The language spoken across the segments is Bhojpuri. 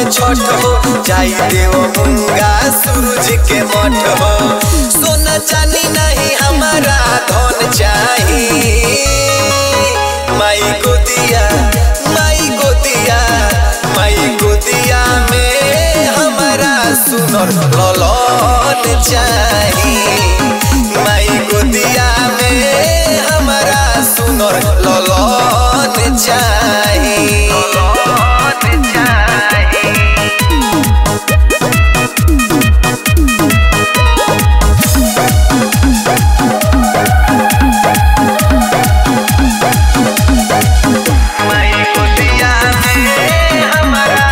छठ हो जाई देव मुंगा सूरज के मठ हो सोना चांदी नहीं हमारा धन चाही माई गोदिया माई गोदिया माई गोदिया में हमारा सुनर ललन चाही माई गोदिया में हमारा सुनर ललन चाही ललन चाही माई गोदिया में हमारा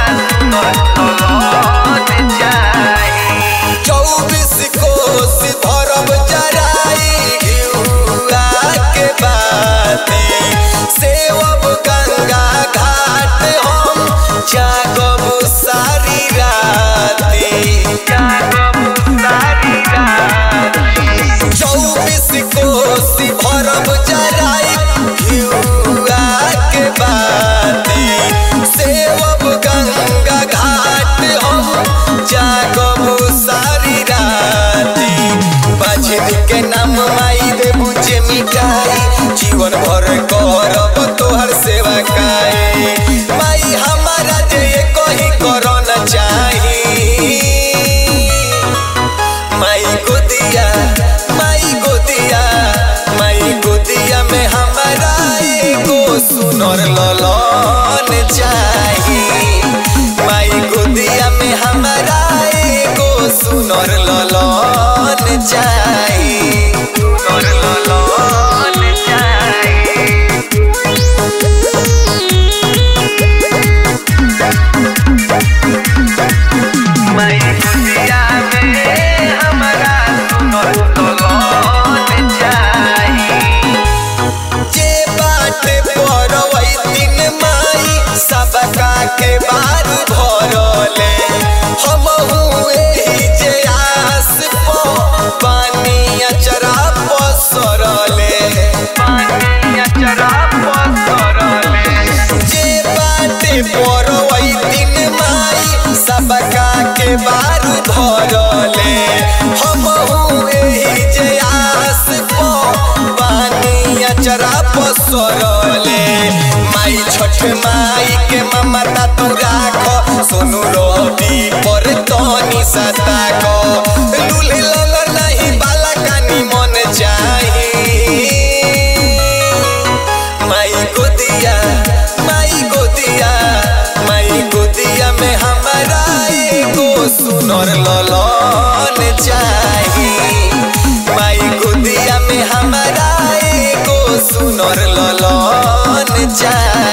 ललन चाही चौबीस कोस भरब जराई घिउआ के बाती सेवब गंगा घाट हम जागब सारी राती जागब सारी राती चौबीस कोस भरब जराई घिउआ के बाती सेवब गंगा घाट हम जागब सारी राती बाजिन के नाम माई देबू जे मिटाई जीवन भर करब तोहर सेवा काई माई हमारा जे ये कही करन चाही माई गोदिया माई गोदिया माई गोदिया में हमारा एगो सुनर ललन चाही माई गोदिया में हमारा एगो सुनर ललन चाही सुनर ललन चाही माई गोदिया में हमारा सुनर ललन चाही जे बाटे परवै दिन माई सबका के बार भरले हम एही जे आस पो पानी अचरा पसरले पानी अचरा पसरले जे बाटे परवै दिन माई सबका के बार धरले हम एही जे आस पो पानी अचरा पसरले माई छठ माई के ममता तू राख सोनू रवि पर तनी सताक लूले लल नहीं बाला कानी मन चाही माई गोदिया माई गोदिया माई गोदिया में हमारा एगो सुनर ललन चाही माई गोदिया में हमारा एगो सुनर ललन चाही